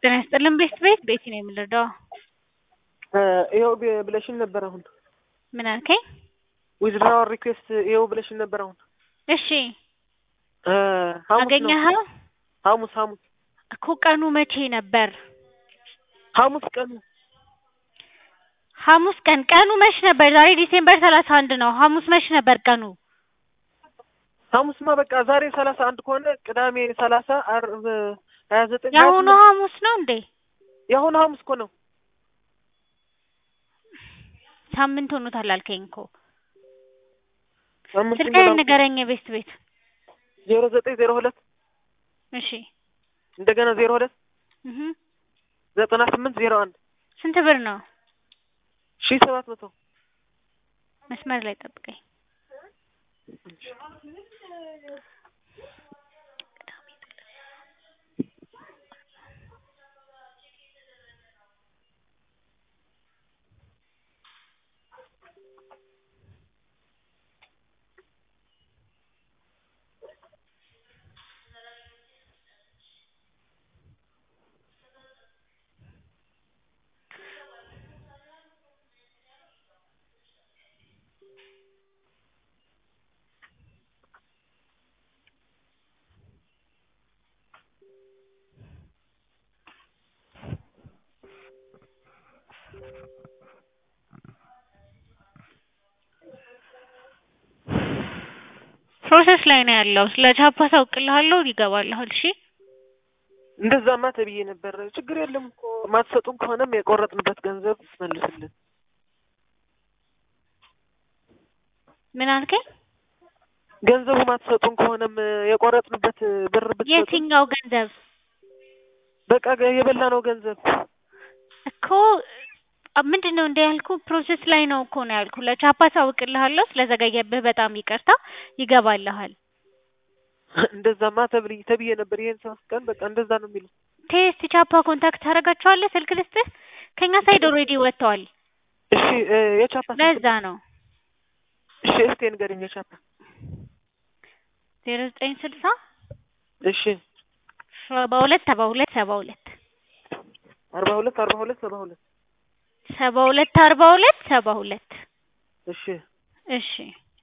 ጤና ይስጥልን ቤት ቤት ቤቲ ነው የምንረዳው። ይኸው ብ- ብለሽን ነበር አሁን ምን አልከኝ? ዊዝድራዋል ሪኩዌስት ይኸው ብለሽን ነበር አሁን እሺ እ ሐሙስ ነው አገኘኸው ሐሙስ ሐሙስ እኮ ቀኑ መቼ ነበር? ሐሙስ ቀኑ ሐሙስ ቀን ቀኑ መች ነበር? ዛሬ ዲሴምበር ሰላሳ አንድ ነው። ሐሙስ መች ነበር ቀኑ? ሐሙስማ በቃ ዛሬ ሰላሳ አንድ ከሆነ ቅዳሜ ሰላሳ ዓርብ ሀያ ዘጠኝ ሀያ የአሁኑ ስምንት ሐሙስ ነው እንዴ? የአሁኑ ሐሙስ እኮ ነው። ሳምንት ሆኖታል አልከኝ እኮ። ሳምንት ስልክህን ንገረኝ ቤት ቤት። ዜሮ ዘጠኝ ዜሮ ሁለት እሺ እንደገና ዜሮ ሁለት እህ ዘጠና ስምንት ዜሮ አንድ ስንት ብር ነው? ሺህ ሰባት መቶ መስመር ላይ ጠብቀኝ። ፕሮሰስ ላይ ነው ያለው። ስለ ቻፓ ታውቅልሃለሁ ይገባልሃል። እሺ እንደዛማ ተብዬ ነበር። ችግር የለም እኮ ማትሰጡን ከሆነም የቆረጥንበት ገንዘብ መልስልን። ምን አልከኝ? ገንዘቡ ማትሰጡን ከሆነም የቆረጥንበት ብር ብትሰጡን የትኛው ገንዘብ በቃ የበላነው ገንዘብ እኮ ምንድን ነው እንደ ያልኩ ፕሮሰስ ላይ ነው እኮ ነው ያልኩ። ለቻፓ ታውቅልሃለሁ። ስለዘገየብህ በጣም ይቅርታ። ይገባልሃል። እንደዛማ ተብዬ ተብዬ ነበር። ይሄን ሶስት ቀን በቃ እንደዛ ነው የሚለው። ቴስት ቻፓ ኮንታክት ታደርጋቸዋለህ። ስልክ ልስጥህ። ከኛ ሳይድ ኦልሬዲ ወጥተዋል። እሺ እ የቻፓ ስልክ ለዛ ነው እሺ እስቴ ንገረኝ የቻፓ ዜሮ ዘጠኝ ስልሳ እሺ ሰባ ሁለት ሰባ ሁለት ሰባ ሁለት አርባ ሁለት አርባ ሁለት ሰባ ሁለት ሰባ ሁለት አርባ ሁለት ሰባ ሁለት እሺ እሺ